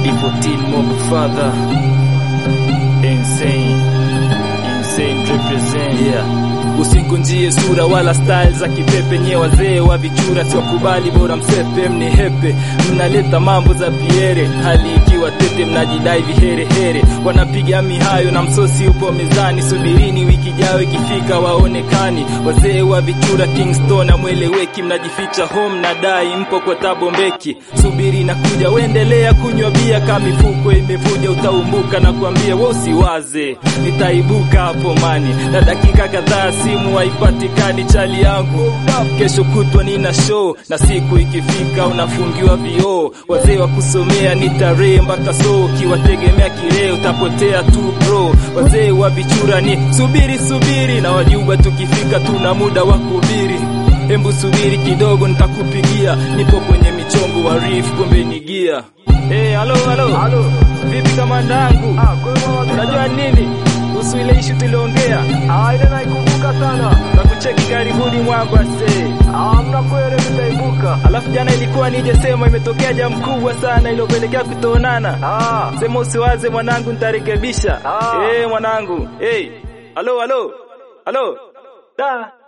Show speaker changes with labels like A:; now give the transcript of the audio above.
A: D14 Mob Father Insane Insane represent yeah Usingunjie sura wala style za kipepe nye wazee wa vichura siwakubali bora msepe mnihepe mnaleta mambo za piere hali ikiwa tete mnajidai viherehere wanapiga mihayo na msosi upo mezani subirini wiki jao ikifika waonekani wazee wa vichura Kingston amweleweki mnajificha home na dai mpo kwa tabombeki subiri na kuja uendelea kunywa bia kama mifuko imevuja utaumbuka na kuambia wewe usiwaze nitaibuka hapo mani na dakika kadhaa simu haipatikani chali yangu kesho kutwa nina show na siku ikifika unafungiwa vioo wazee wa kusomea ni tarehe mpaka so ukiwategemea kileo utapotea tu bro wazee wa vichura ni subiri subiri na wajuba tukifika tuna muda wa kubiri Hembu subiri kidogo nitakupigia nipo kwenye michongo wa riff kumbe ni gia Hey, halo halo.
B: Halo.
A: Vipi kamanda yangu?
B: Ah, kwa hiyo
A: Unajua nini? Kuhusu ile issue tuliongea.
B: Ah, ile naikumbuka sana.
A: Na kucheki karibuni mwangu ase.
B: Ah, mna kweli nitaibuka.
A: Alafu jana ilikuwa nije sema imetokea jambo kubwa sana iliyopelekea kutoonana.
B: Ah,
A: Sema usiwaze mwanangu nitarekebisha.
B: Ah.
A: Eh, mwanangu. Hey. Halo halo. Halo. Da.